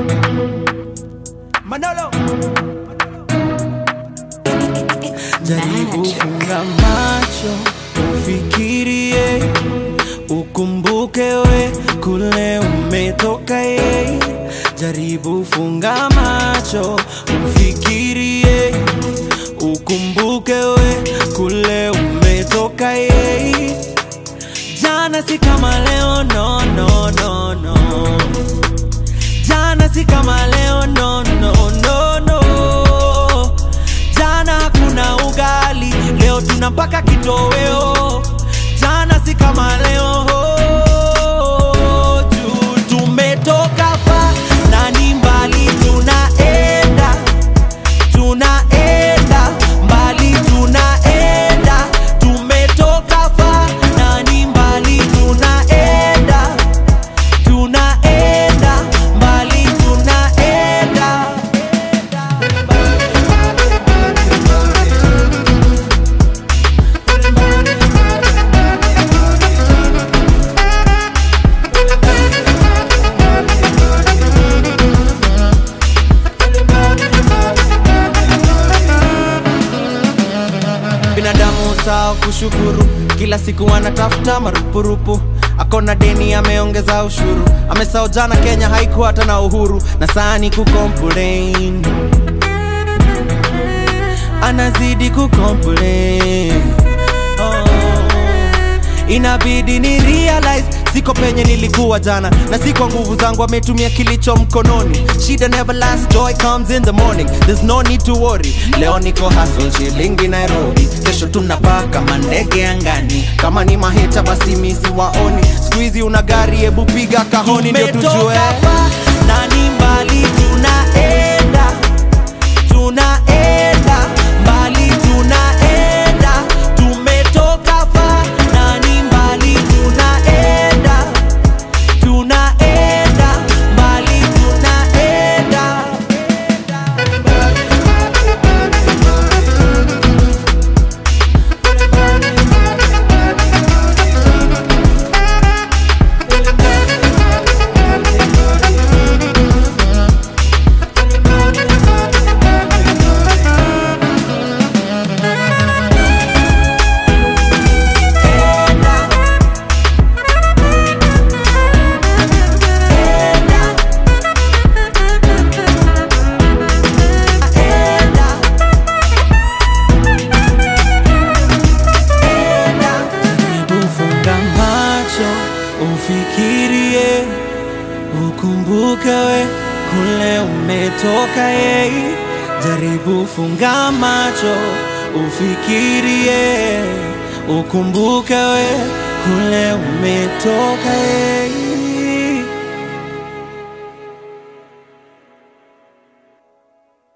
Manolo. Jaribu funga macho, ufikirie, ukumbuke we kule umetoka ye. Jaribu funga macho, ufikirie, ukumbuke we kule umetoka ye. Jana si kama leo, no, no, no, no. Jana si kama leo, no, no, no, no. Jana hakuna ugali, leo tuna mpaka kitoweo. Jana si kama leo, juu tumetoka pa na ni mbali tunaenda, tunaenda mbali tunaenda, tumetoka pa na ni mbali tunaenda, tunaenda mbali tunaenda. binadamu sawa kushukuru kila siku anatafuta marupurupu akona deni ameongeza ushuru amesao jana kenya haikuwa hata na uhuru na sani kucomplain anazidi kucomplain oh. inabidi ni realize siko penye nilikuwa jana na si kwa nguvu zangu ametumia kilicho mkononi shida never last joy comes in the morning there's no need to worry leo niko hustle shilingi nairobi kesho tunapaa kama ndege angani kama ni maheta basi misi waoni skuizi una gari hebu piga kahoni ndio tujue na ni mbali tunaenda tunaenda mbali tunaenda tumetoka fa na ni mbali tunaenda tunaenda mbali tunaenda Jaribu funga macho ufikirie, ukumbuke we kule umetoka ye. Jaribu funga macho ufikirie, ukumbuke we kule umetoka ye.